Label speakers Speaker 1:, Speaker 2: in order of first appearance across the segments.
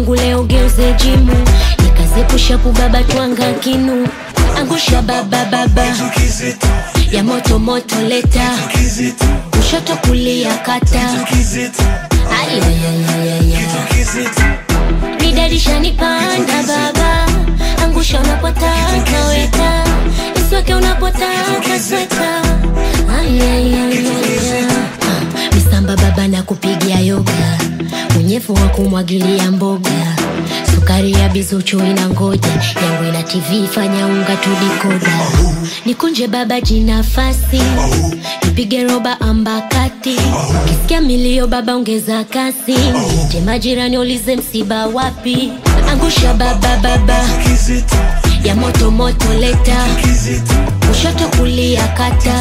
Speaker 1: wangu leo geuze jimu nikazepusha baba twanga kinu angusha baba baba ya moto moto leta kushoto kulia kata ayayayayaya midarisha nipanda baba angusha unapotaka weka isweke unapotaka sweka ayayayaya misamba baba na kupigia yoga unyevu wa kumwagilia mboga sukari ya bizuchu ina ngoja yangu ina tv fanya unga tudikoda nikunje baba jinafasi nipige roba ambakati kisikia milio baba ongeza kasi je majirani ulize msiba wapi angusha baba baba ya moto moto leta kushoto kulia kata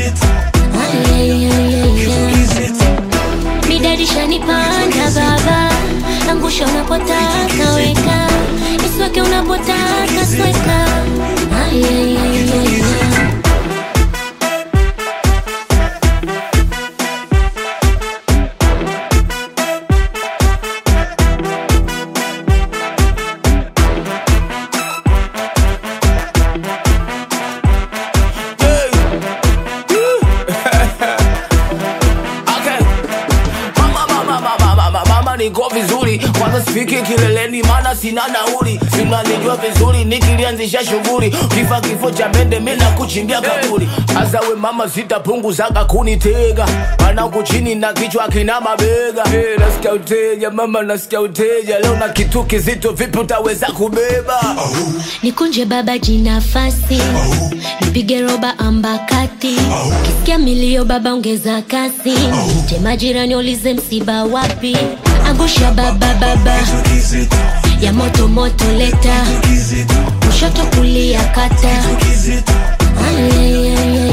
Speaker 1: midarisha nipanda baba angusha unapotaka weka isweke unapotaka sweka ayayayaya
Speaker 2: Okay. Mama, mama, mama, mama, mama niko vizuri kwanza sifiki kileleni maana sina nauli sinanijua vizuri nikilianzisha shughuli kifa kifo cha mende mina kuchimbia kaburi azawe mama sitapunguzaga kunitega mana huku chini na kichwa kina mabega hey, nasikia uteja mama nasikia uteja leo na kitu kizito vipi utaweza kubeba
Speaker 1: nikunje baba jinafasi nipige roba ambakati kisikia milio baba ongeza kasi je majirani ulize msiba wapi angusha baba baba ya moto moto leta kushoto kulia kata Ayayayaya.